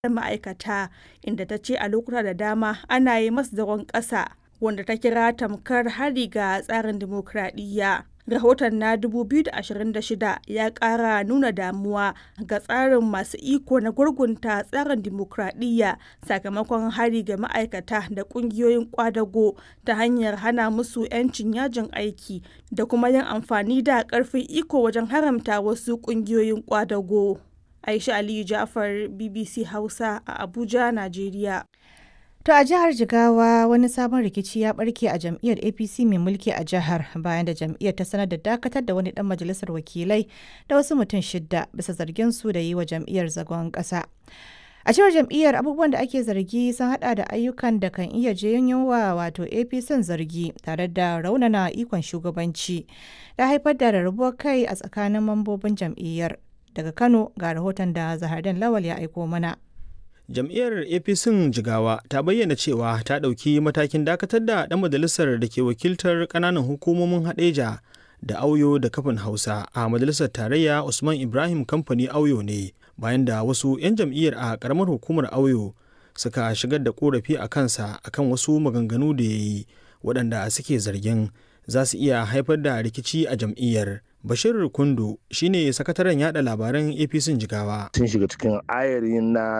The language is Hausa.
ma'aikata, inda ta ce a lokuta da dama ana yi masu zagon ƙasa, wanda ta kira tamkar hari ga tsarin dimokuraɗiyya. Rahoton na 2026 ya ƙara nuna damuwa ga tsarin masu iko na gurgunta tsarin dimokuraɗiyya sakamakon hari ga ma'aikata da ƙungiyoyin ƙwadago ta hanyar hana musu 'yancin yajin aiki da kuma yin amfani da ƙarfin iko wajen haramta wasu ƙungiyoyin ƙwadago. Aisha Aliyu Ja'far, BBC Hausa a Abuja, Najeriya. To a jihar Jigawa wani sabon rikici ya barke a jam'iyyar APC mai mulki a jihar bayan da jam'iyyar ta sanar da dakatar da wani dan majalisar wakilai da wasu mutum shidda bisa zargin su da yi wa jam'iyyar zagon ƙasa. A cewar jam'iyyar abubuwan da ake zargi sun hada da ayyukan da kan iya janyo wa wato APC zargi tare da raunana ikon shugabanci da haifar da rarrabuwar kai a tsakanin mambobin jam'iyyar. Daga Kano ga rahoton da Zahardan Lawal ya aiko mana. jam'iyyar apc jigawa ta bayyana cewa ta ɗauki matakin dakatar da ɗan majalisar da ke wakiltar ƙananan hukumomin haɗeja da auyo da kafin hausa a majalisar tarayya usman ibrahim kamfani auyo ne bayan da wasu 'yan jam'iyyar a ƙaramar hukumar auyo suka shigar da ƙorafi a kansa akan wasu maganganu da ya yi waɗanda suke zargin za su iya haifar da rikici a jam'iyyar Bashir Kundu shine sakataren yada labaran APC Jigawa. Sun shiga cikin ayarin na